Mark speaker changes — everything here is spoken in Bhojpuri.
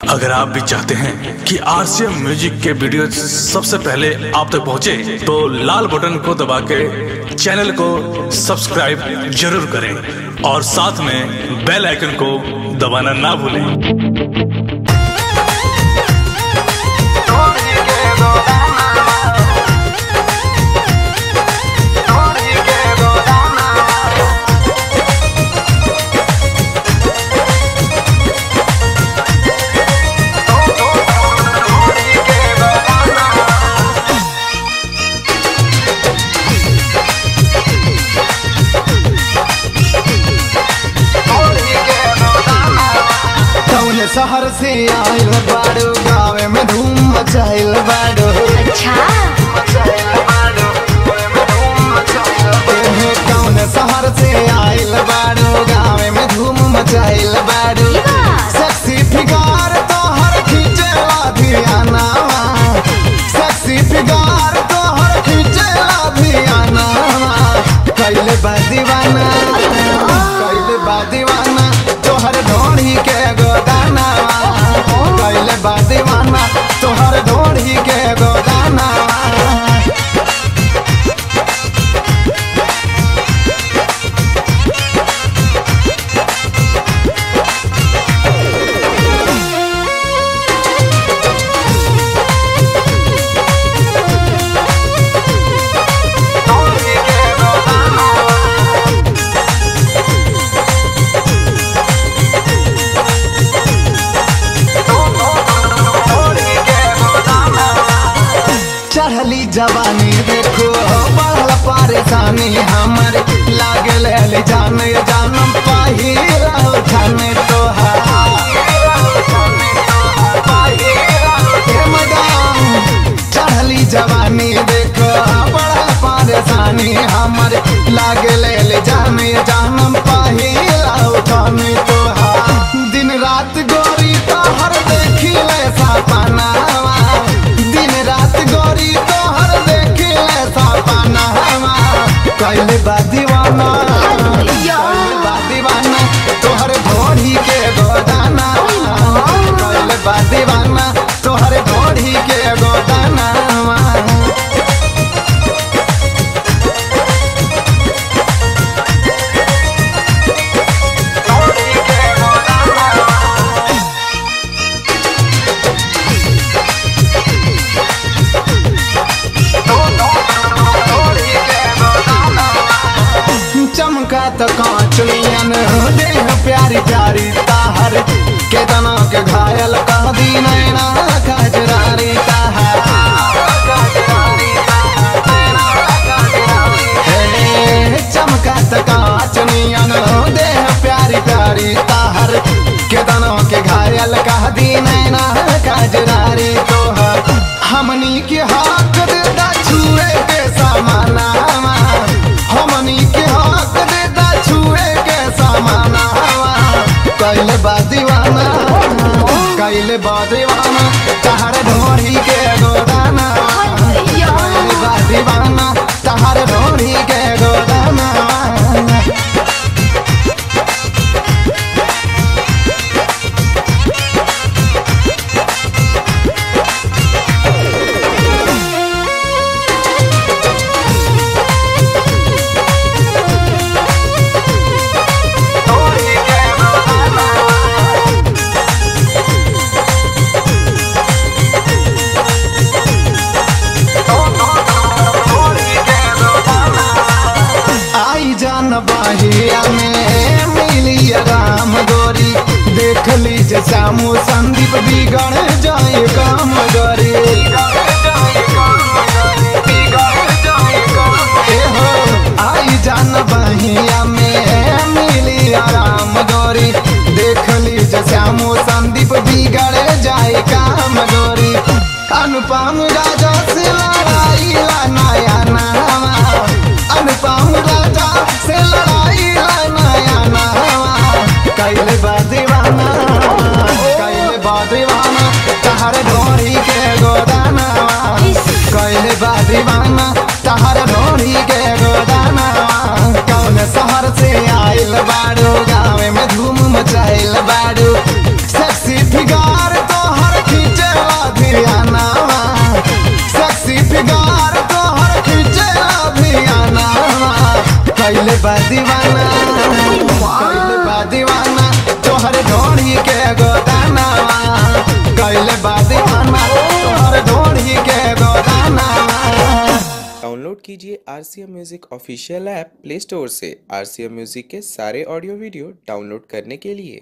Speaker 1: अगर आप भी चाहते हैं कि आरसीएम म्यूजिक के वीडियो सबसे पहले आप तक पहुंचे, तो लाल बटन को दबा के चैनल को सब्सक्राइब जरूर करें और साथ में बेल आइकन को दबाना ना भूलें
Speaker 2: कौन शहर से आइल बाड़ो गावे में धूम मचाइल बाड़ो
Speaker 3: अच्छा
Speaker 2: एहे कौन शहर से आइल बाड़ो गावे में धूम मचाइल बाड़ो
Speaker 3: ई बात।
Speaker 2: सेक्सी फिगार तो हर खींचेला धियाना सेक्सी फिगार तो हर खींचेला धियाना कैले बा दीवाना कैले बा दीवाना तोहर ढोढ़ी के गोदाना कैले बा दीवाना तोहर ढोढ़ी के गोदाना चढ़ली जवानी देखो बढ़ल परेशानी हमर लागल ले जाने जानम पाही रहो खाने तोहार हे मैडम, चढ़ली जवानी देखो बढ़ल परेशानी हमर लागल ले जाने जानम पाही रहो खाने तोहार दिन रात गोरी तोहर देखी ले सपनावा दिन रात गोरी तोहर देखी ले सपनावा कैले बा दीवाना कैले बा दीवाना तोहर भोरी के गोदाना कैले बा दीवाना तोहर भोरी के गोदाना चमका तो कांचलियन देह प्यारी प्यारी ताहर के तना के घायल कह दी नैना कजरारी ताहर हे, चमका तो कांचलियन देह प्यारी प्यारी ताहर के तना के घायल कह दी नैना कजरारी तोहर हमनी के हक देता छुए के समाना हमनी के हक देता छुए के समाना कैले बा दीवाना कैले बा दीवाना तहर ढोरी के गोदाना कैले बा दीवाना तहर ढोरी के गोदाना आई जान बाहिया में मिली राम गोरी देख लीजिए श्यामू संदीप बिगड़ जाए काम गोरी ए हो, आई जान बाहिया में मिली राम गोरी देख लीजिए श्यामू संदीप बिगड़ जाए काम गोरी अनुपम राजा से लड़ाई ला नया नामा अनुपम राजा से लड़ाई ला नया नामा कैले बा दीवाना कैले बा दीवाना तहर ढोरी के गोदाना कैले बा दीवाना तहर ढोरी के गोदाना कौन शहर से आइल बाड़ू गाँव में धूम मचाइल बाड़ू सेक्सी फिगार तो कैले बा दीवाना कैले बा दीवाना तोहर ढोढ़ी के गोदाना कैले बा दीवाना तोहर ढोढ़ी के गोदाना
Speaker 3: डाउनलोड कीजिए R C M music official app Play Store से आर सी एम म्यूज़िक के सारे ऑडियो वीडियो डाउनलोड करने के लिए